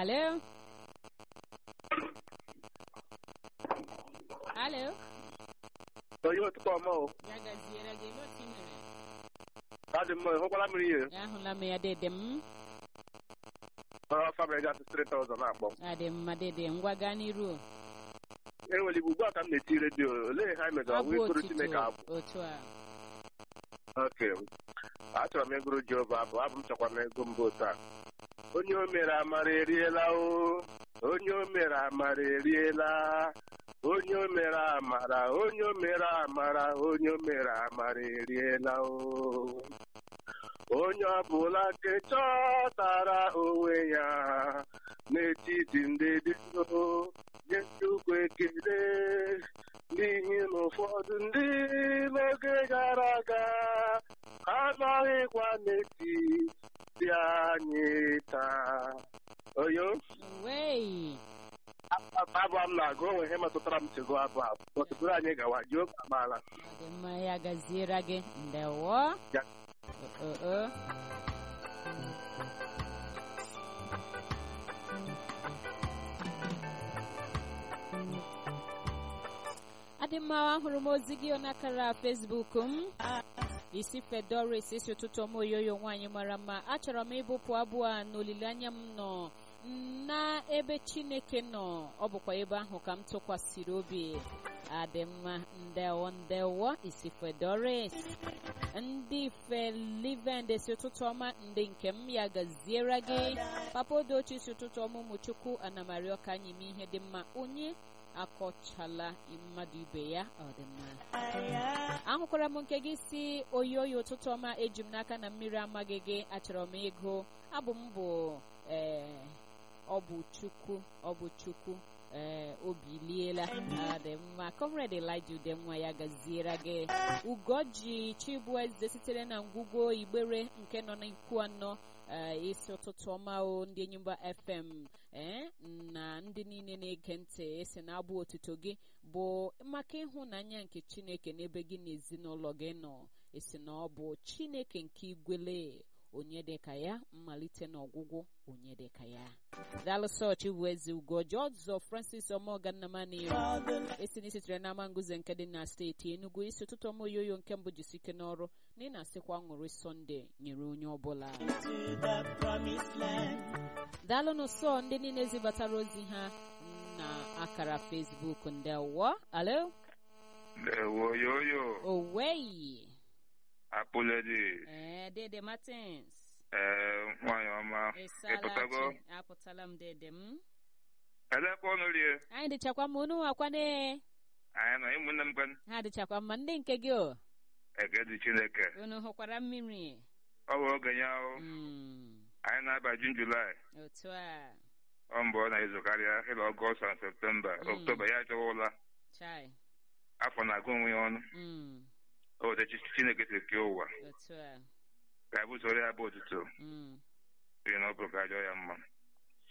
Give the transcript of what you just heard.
Alo? Alo? onye ụtụtụ ọma o Ya gaziere gị ebe otu ị mere? adị mma hụkwara mmiri ihe Ahụla m ya dede m. fabrị gasị 3000 na-akpọ Adị mma dede ngwa gaa n'iru. enwere igbo ugbu a ka m na-eti redio olee ha emega Abụ ọgwụ ịgụrụ chineke otito abụ otu a. oke achọrọ m ịgụrụ jehova abụ abụ m chọkwa m ego mbụ taa onye o mere amara eriela o onye o mere amara eriela onye o mere amara onye o mere amara onye o mere amara eriela o onye ọbụla nke chọtara onwe ya n'etiti ndị dị nso nye Chukwu ekele n'ihi na ụfọdụ ndị n'oge gara aga anọghịkwa n'etiti anyị taa oyo Wei. abụ m na-agụ onwe ihe metụtara m chego abụ abụ ọtụtụrụ anyị gawa Jehova amaala Adị mma ya gaziere gị. Ndewo. Ya. O, o, o. adị mma ahụrụ m ozi gị n'akara fesbuk m isi fedoris isi ụtụtụ ọma oyoyo nwaanyị mara mma achọrọ m ịbụpụ abụọ a n'olileanya m nọ na ebe chineke nọ ọ bụkwa ebe ahụ ka m tụkwasịrị obi adị mma ndewo ndewo isi fedoris ndị felivend si ụtụtụ ọma ndị nke m ya gaziere gị papa odochi si ụtụtụ ọma ụmụchukwu anamario ka anyị mee ihe dị mma onye akọchala mmadụ ibe ya ọ dị mma ahụkwara m nke gị si oyi oyi ụtụtụ ọma eji m n'aka na mmiri amaghị gị achọrọ m ego abụ m bụ ee ọ bụ chukwu ọ bụ chukwu ee obi liela ọ dị mma comrade elija udenwa ya gaziere gị ugoji chibueze sitere na ngwugwo igbere nke nọ n'ikwu anọ ee isi ụtụtụ ọma o ndị enyimba fm ee na ndị niile na-ege ntị esi na abụ otuto gị bụ maka ịhụnanya nke chineke n'ebe gị na ezinụlọ gị nọ esi na ọ bụ chineke nke igwele onye dịka ya mmalite na ọgwụgwụ onye dịka ya dalụsọ chibueze ugoji ọzọ francis ọmọgannamani esi na isitere n'ama nguze nke dị na steeti enugu isi ụtụtụ ọma oyoyo nke mbụ jisike n'ọrụ na ị na-asịkwa ṅụrị sọnde nyere onye ọbụla daalụnụ sọ ndị niile zibatara ozi ha na akara fesbuk ndị awọ alo Ndewo yoyo oweyi apụledi ee dede martins ee nwanyị ọma ịpụtago ịsalachi apụtala m dede m elekwa ọnụ rie anyị dịchakwa mma unu akwane anyị nọ ụmụnne m kwen ha dịchakwa mma ndị nke gị o eke dị chineke unu hụkwara mmiri ọ bụ oge ya ahụ Mm, anyị na-aba jun julaị otu a ọ mbụ ọ na-ezo karịa ịla ọgọst na septemba Mm. oktoba ya achọwa ụla chai afọ na-agụ onwe ya ọnụ Mm, obodo chineke si kee ụwa otu a ka anyị bụsoro ya bụ otuto Mm, n'ihi na ọ bụrụ ka ajọ ya mma